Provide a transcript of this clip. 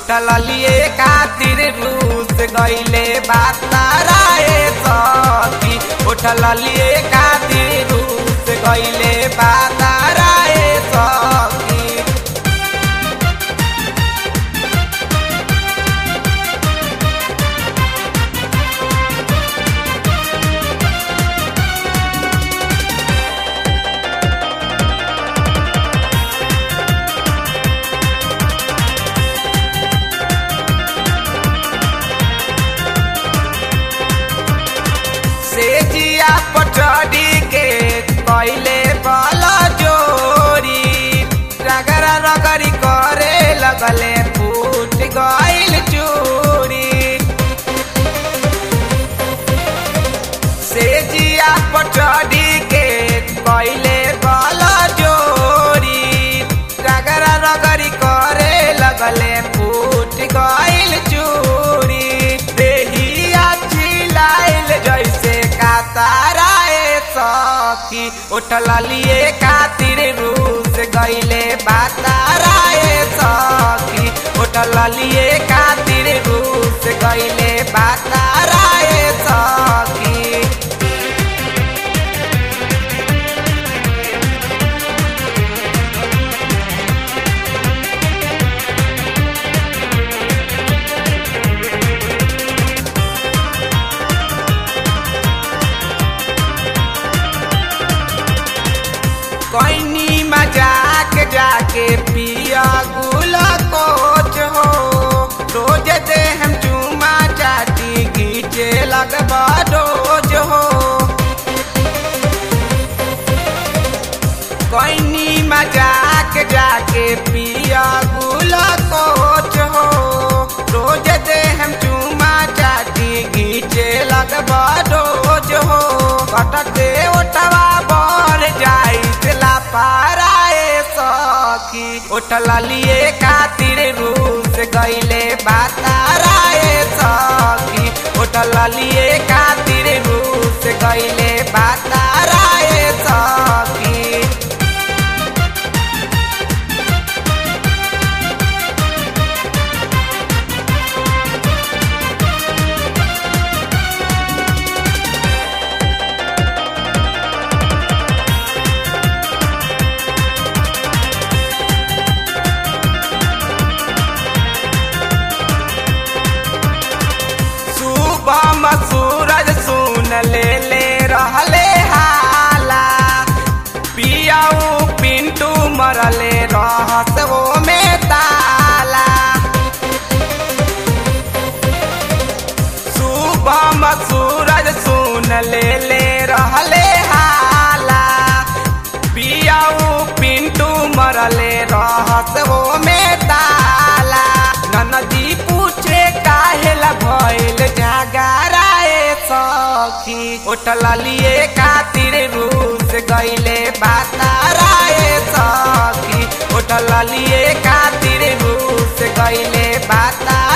उठल लिए खातिर रूस गईले बाताराए सखी उठल लिए खातिर रूस गईले बाताराए सखी से जिया पटरी के कैले बल जोरी रगरा रगरी करे लगले फूट गइल चूरी से जिया पटरी के कैले बल जोरी रगरा रगरी करे लगले फूट गइल चूरी देहिया छिलाइल जैसे काताराए सखी उठल लिए खातिर रूस गईले बाताराए सखी उठल लिए खातिर रूस गईले बाताराए सखी कैनी मजाक जाके पिया गुल कोच हो रोज दे हम चूमा चाटी घीचे लगबा रोज हो कैनी मजाक जाके पिया गुल कोच हो रोज दे हम चूमा चाटी घीचे लगबा रोज हो कटके ओटवा बर जाई ला पाराए सखी उठल लिए खातिर रूस गईले बाताराए सखी उठल लिए खातिर रूस गईले बाताराए सखी सुबह में सूरज सुन ले ले रहले हाला पियाऊ पिंटू मरले रहस वो में ताला सुबह में सूरज सुन ले ले रहले हाला पियाऊ पिंटू मरले रहस वो में ताला ननदी पूछे काहेला भइल जागराए सखी उठल लिए खातिर रूस गईले बाताराए सखी उठल लिए खातिर रूस गईले बाता